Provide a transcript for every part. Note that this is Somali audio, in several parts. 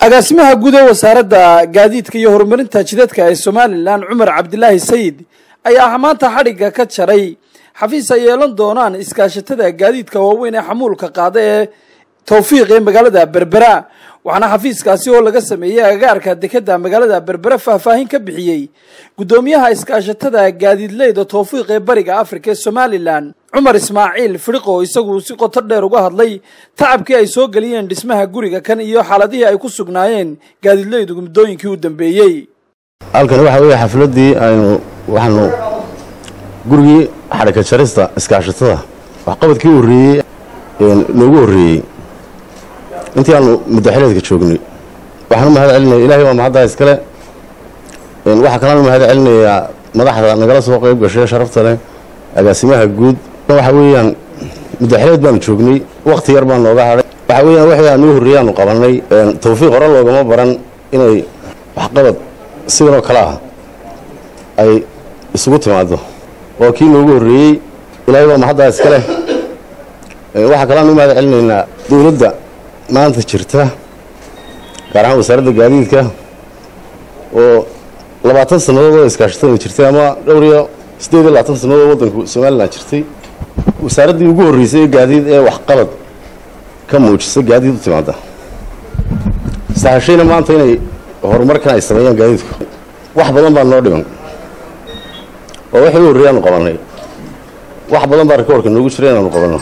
agaasimaha guud ee wasaaradda gaadiidka iyo horumarinta jidadka ee somalilan cumar cabdilaahi sayid ayaa maanta xadhigga ka jaray xafiis ay yeelan doonaan iskaashatada gaadiidka waaweyn ee xamuulka qaada ee towfiiq ee magaalada berbera waxaana xafiiskaasi oo laga sameeyey agagaarka dekeda magaalada berbera faahfaahin ka bixiyey guddoomiyaha iskaashatada gaadiidleyda towfiiq ee bariga afrika ee somalilan cumar ismaaciil fidhiqo isagu si qoto dheer uga hadlay tacabkii ay soo geliyeen dhismaha guriga kan iyo xaaladihii ay ku sugnaayeen gaadiidleydu muddooyinkii u dambeeyey halkan waxa weeye xafladdii aynu waxaanu gurigii xadhika jarista iskaashatada waxqabadkii horreeyey noogu horreeyey intii aanu muddaxileedka joognay waxaan u mahad celinaya ilahay waa mahaddaa iskale waxaa kalaan u mahad celinayaa madaxda nagala soo qayb gashay sharafta leh agaasimaha guud waxa weeyaan muddaxileed baanu joognay wakhti yar baa nooga hadhay waxa weeyaan wixii aan noo horreeyey aanu qabannay tawfiiq hore loogama baran inay waxqabad sidanoo kale ah ay isugu timaado waa kii noogu horreeyey ilaahay waa mahaddaa iska leh waxaa kalaan u mahad celinaynaa dowladda maanta jirta gaar ahaan wasaaradda gaadiidka oo labaatan sannadood oo iskaashatada jirtay ama dhowr iyo siddeed iyo labaatan sannadood waddanku somalilan jirtay wasaaraddii ugu horreysay ee gaadiid ee waxqabad ka muujisa gaadiid u timaada sahashayna maanta inay horumarkan ay sameeyaan gaadiidku wax badan baa noo dhiman oo wixii u horreeyay aanu qabannay wax badan baa rikoorka noogu jira inaanu qabanno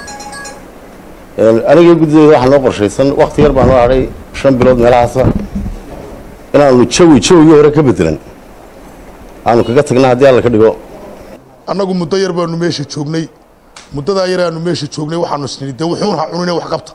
aniga guddideeda waxaa noo qorshaysan wakhti yar baa noo hadhay shan bilood meelahaasa inaanu jawi jawigii hore ka bedelan aanu kaga tagna haddii alla ka dhigo annagu muddo yar baanu meesha joognay muddadaa yar aanu meesha joognay waxaanu isnidhi dee wuxuun ha cunine wax qabta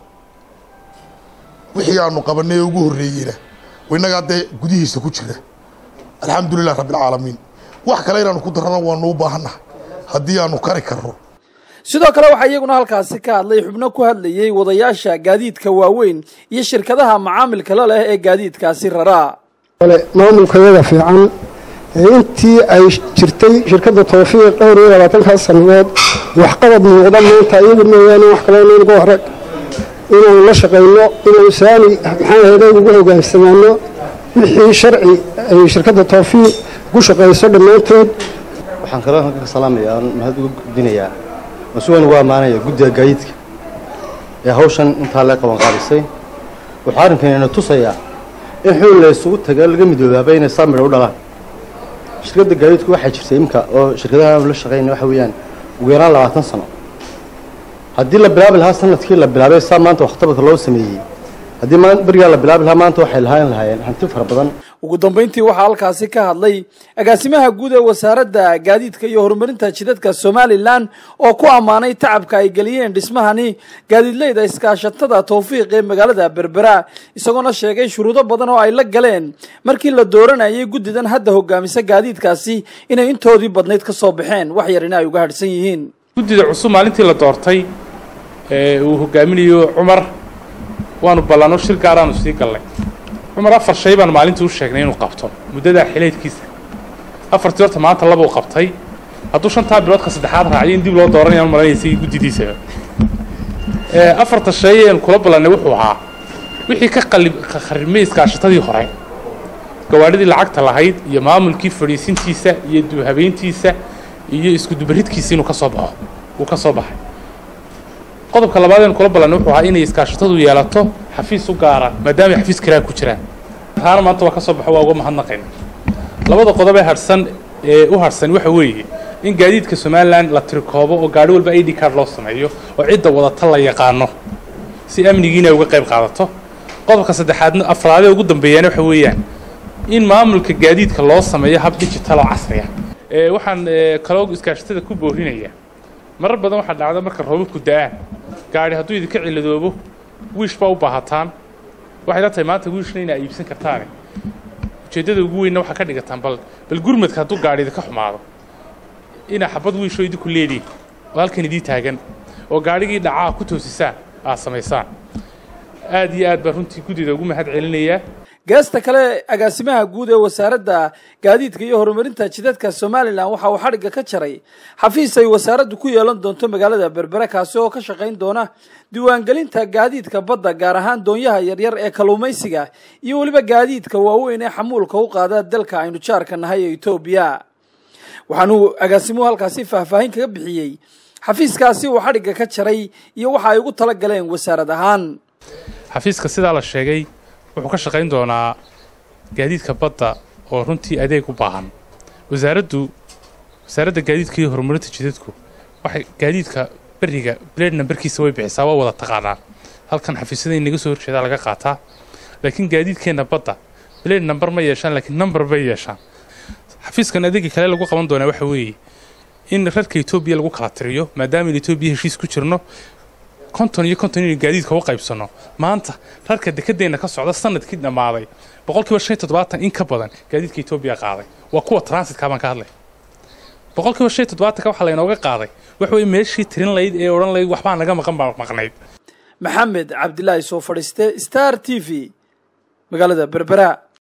wixii aanu qabannay ee ugu horreeyeyna innagaa dee gudihiisa ku jira alxamdulilah rabbialcaalamiin wax kale inaanu ku darrana waanu u baahannaha haddii aanu kari karno sidoo kale waxaa iyaguna halkaasi ka hadlay xubno ku hadlayey wadayaasha gaadiidka waaweyn iyo shirkadaha macaamilka la leh ee gaadiidkaasi raraa maamulkayada fiican ee intii ay jirtay shirkadda tawfiiq dhowr iyo labaatankaas sannadood waxqabad muuqda maanta iyagu mooyaane wax kaloo nagu arag inaanu la shaqayno inaanu saani maxaa ahayde ugu hogaansamaano wixii sharci ay shirkadda tawfiiq ku shaqayso dhammaanteed waxaan kaloo halka ka salaamayaa aan mahad uga gudbinayaa mas-uulan ugu ammaanaya guddiga gaadiidka ee hawshan intaa lee qaban qaadisay wuxuu arrinkanina tusayaa in xul la isugu taga laga midoobaaba inay saa midho u dhalaan shirkadda gaadiidku waxaa jirtay imka oo shirkadaha aanu la shaqayna waxa weeyaan ugu yaraan labaatan sano haddii la bilaabi lahaa sanadkii la bilaabay saa maanta waxqabadka loo sameeyey haddii berigaa la bilaabi lahaa maanta waxay lahaan lahaayeen hanti fara badan ugu dambayntii waxaa halkaasi ka hadlay agaasimaha guud ee wasaaradda gaadiidka iyo horumarinta jidadka somalilan oo ku ammaanay tacabka ay geliyeen dhismahani gaadiidleyda iskaashatada towfiiq ee magaalada berbera isagoona sheegay shuruudo badan oo ay la galeen markii la dooranayay guddidan hadda hogaamisa gaadiidkaasi inay intoodii badnayd ka soo baxeen wax yarina ay uga hadhsan yihiin guddida cusub maalintii la doortay ee uu hogaaminayo cumar waanu ballanno shir gaaraanu sii gallay cumar afar shay baan maalintii u sheegnay inuu qabto muddadaa xileedkiisa afartii horta maanta laba u qabtay hadduu shantaa biloodka saddexaad raacyo in dib loo dooranayaan malanaysa guddidiisaba afarta shay een kula ballannay wuxuu ahaa wixii ka qalib kharrimay iskaashatadii hore gawaadhidii lacagta lahayd iyo maamulkii fadhiisintiisa iyo duuhabeyntiisa iyo iskudubaridkiisa inuu ka soo baxo uu ka soo baxay qodobka labaad een kula ballanay wuxuu ahaa inay iskaashatadu yeelato xafiis u gaara maadaama ay xafiis kiraa ku jiraan taana maanta waa ka soo baxo waa uga mahadnaqayna labada qodob ee harsan ee u harsan waxa weeye in gaadiidka somalilan la tirikoobo oo gaadhi walba i d card loo sameeyo oo cidda wadata la yaqaano si amnigiina ay uga qayb qaadato qodobka saddexaadna afraadee ugu dambeeyaana waxa weeyaan in maamulka gaadiidka loo sameeyo hab digital oo casriya waxaan kaloo iskaashatada ku boorinayaa marar badan waxaa dhacda marka roobabku da-aan gaadhi hadduu idinka ciladoobo wiish baa u baahataan waxay la tahay maanta wiishna inaa iibsan kartaane ujeeddada ugu weynna waxaa ka dhigataan bal bal gurmadka hadduu gaadhi idinka xumaado inaa xabad wiishoo idinku leediin oo halkan idii taagan oo gaadhigii dhacaa ku toosisaan aad samaysaan aad iyo aad baa runtii guddida ugu mahad celinayaa geesta kale agaasimaha guud ee wasaaradda gaadiidka iyo horumarinta jidadka somalilan waxa uu xadhigga ka jaray xafiis ay wasaaraddu ku yeelan doonto magaalada berbere kaasi oo ka shaqayn doona diiwaangelinta gaadiidka badda gaar ahaan doonyaha yaryar ee kalluumaysiga iyo weliba gaadiidka waaweyn ee xamuulka u qaada dalka aynu jaarka nahay ee etoobiya waxaanuu agaasimuhu halkaasi faahfaahin kaga bixiyey xafiiskaasi uu xadhigga ka jaray iyo waxa ay ugu tala galeen wasaarad ahaan xafiiska sidaa la sheegay wuxuu ka shaqayn doonaa gaadiidka badda oo runtii adeeg u baahan wasaaraddu wasaaradda gaadiidka iyo horumarinta jidadku waxay gaadiidka beriga blade nambarkiisa way bixisaa waa wada taqaanaa halkan xafiisyada in naga soo horjeedaa laga qaataa laakiin gaadiidkeenna badda blade nambar ma yeeshaan laakiin number bay yeeshaan xafiiskan adeega kale lagu qaban doonaa waxa weeye in rarka etoobiya lagu kala tiriyo maadaama in etoobiya heshiis ku jirno konton iyo konton inaynu gaadiidka u qaybsanno maanta rarka dekedeenna ka socda sanadkii dhammaaday boqolkiiba shan iyo toddobaatan in ka badan gaadiidka etoobiya qaaday waa kuwa transitka baan ka hadlay boqolkiiba shan iyo toddobaatanka waxaa laynooga qaaday waxa weye meeshii tirin layd ee odhan layd waxbaa naga maqan baa maqnayd maxamed cabdilaahi soo fadhiiste star t v magaalada berbera